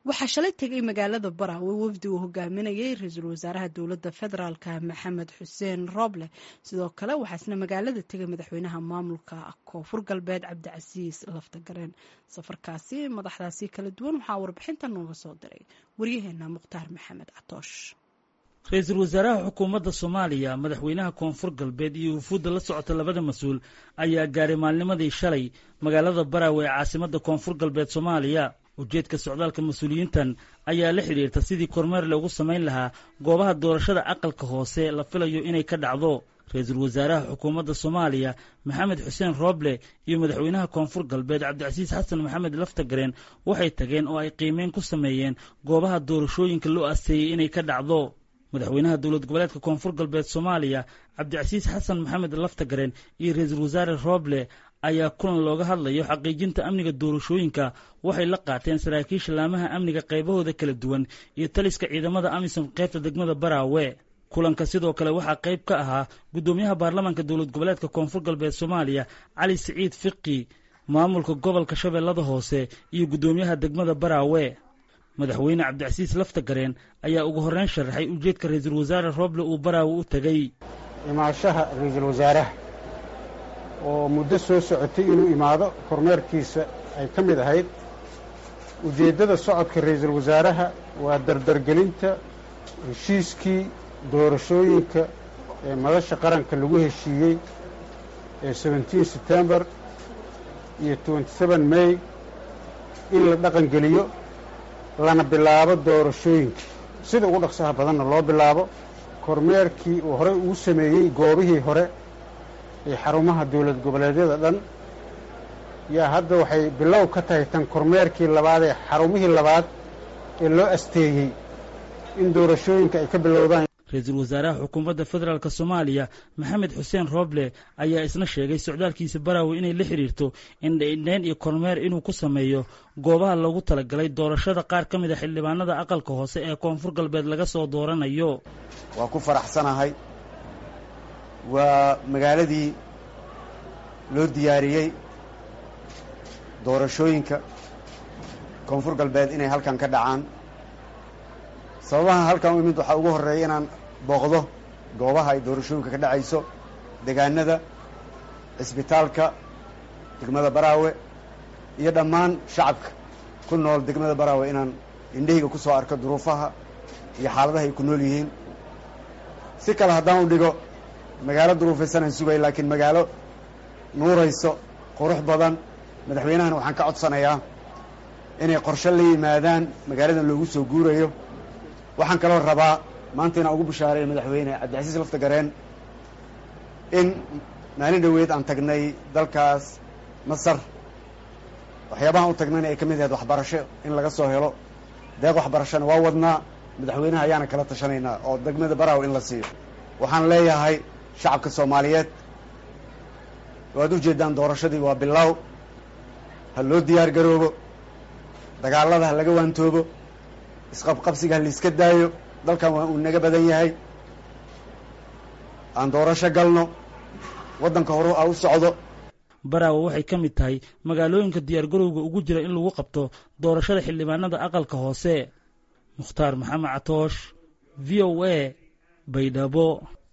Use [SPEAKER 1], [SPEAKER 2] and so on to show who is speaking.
[SPEAKER 1] waxaa shalay tegay magaalada baraawe wafdi uu hogaaminayay ra-iisul wasaaraha dowladda federaalka maxamed xuseen rooble sidoo kale waxaa isna magaalada tegay madaxweynaha maamulka koonfur galbeed cabdicasiis laftagareen safarkaasi madaxdaasi kala duwan waxaa warbixinta nooga soo diray waryaheena mukhtaar maxamed catoosh
[SPEAKER 2] ra-iisul wasaaraha xukuumadda soomaaliya madaxweynaha koonfur galbeed iyo wufuudda la socota labada mas-uul ayaa gaaray maalnimadii shalay magaalada baraawe ee caasimadda koonfur galbeed soomaaliya ujeedka socdaalka mas-uuliyiintan ayaa la xidhiirta sidii kormeer loogu samayn lahaa goobaha doorashada aqalka hoose la filayo inay ka dhacdo ra-iisul wasaaraha xukuumadda soomaaliya maxamed xuseen rooble iyo madaxweynaha koonfur galbeed cabdicasiis xasan maxamed laftagareen waxay tageen oo ay qiimeyn ku sameeyeen goobaha doorashooyinka loo asteeyey inay ka dhacdo madaxweynaha dowlad goboleedka koonfur galbeed soomaaliya cabdicasiis xasan maxamed laftagareen iyo ra-iisul wasaare rooble ayaa kulan looga hadlayo xaqiijinta amniga doorashooyinka waxay la qaateen saraakiisha laamaha amniga qaybahooda kala duwan iyo taliska ciidamada amisom qaybta degmada baraawe kulanka sidoo kale waxaa qayb ka ahaa guddoomiyaha baarlamaanka dowlad goboleedka koonfur galbeed soomaaliya cali siciid fiqi maamulka gobolka shabeellada hoose iyo guddoomiyaha degmada baraawe madaxweyne cabdicasiis laftagareen ayaa ugu horreyn sharaxay ujeedka ra-iisul wasaare rooble uu baraawe u tegey
[SPEAKER 3] imaashaha ra-iisul wasaaraha oo muddo soo socotay inuu imaado kormeerkiisa ay ka mid ahayd ujeeddada socodka ra-iisul wasaaraha waa dardargelinta heshiiskii doorashooyinka ee madasha qaranka lagu heshiiyey ee seventeen setembar iyo twenty seven may in la dhaqangeliyo lana bilaabo doorashooyinka sida ugu dhaqsaha badanna loo bilaabo kormeerkii uu horey ugu sameeyey goobihii hore ee xarumaha dowlad goboleedyada dhan yaa hadda waxay bilow ka tahay tan kormeerkii labaad ee xarumihii labaad ee loo asteeyey in doorashooyinka ay ka bilowdaan
[SPEAKER 2] ra-iisul wasaaraha xukuumadda federaalk soomaaliya maxamed xuseen rooble ayaa isna sheegay socdaalkiisa baraawe inay la xidhiirto indhaindhayn iyo kormeer inuu ku sameeyo goobaha loogu talagalay doorashada qaar ka mid a xildhibaanada aqalka hoose ee koonfur galbeed laga soo dooranayo
[SPEAKER 4] waa ku faraxsanahay waa magaaladii loo diyaariyey doorashooyinka koonfur galbeed inay halkan ka dhacaan sababaha halkan u imid waxaa ugu horreeya inaan booqdo goobaha ay doorashooyinka ka dhacayso degaanada cisbitaalka degmada baraawe iyo dhammaan shacabka ku nool degmada baraawe inaan indhahayga ku soo arko duruufaha iyo xaaladaha ay ku nool yihiin si kale haddaan u dhigo magaalo duruufaysanaan sugay laakiin magaalo nuurayso qurux badan madaxweynahana waxaan ka codsanayaa inay qorshe la yimaadaan magaaladan loogu soo guurayo waxaan kaloo rabaa maanta inaan ugu bishaareeyo madaxweyne cabdicasiis laftagareen in maalin dhoweed aan tagnay dalkaas masar waxyaabahaan u tagnayna ay ka mid ahayd waxbarasho in laga soo helo deeq waxbarashona waa wadnaa madaxweynaha ayaana kala tashanaynaa oo degmada baraaw in la siiyo waxaan leeyahay shacabka soomaaliyeed waad u jeedaan doorashadii waa bilaaw ha loo diyaar garoobo dagaalada ha laga waantoobo isqabqabsiga ha laiska daayo dalkan waa uu naga badan yahay aan doorasho galno waddanka horu a u socdo
[SPEAKER 2] baraawe waxay ka mid tahay magaalooyinka diyaargarowga ugu jira in lagu qabto doorashada xildhibaanada aqalka hoose mukhtaar maxamed catoosh v o a baydhabo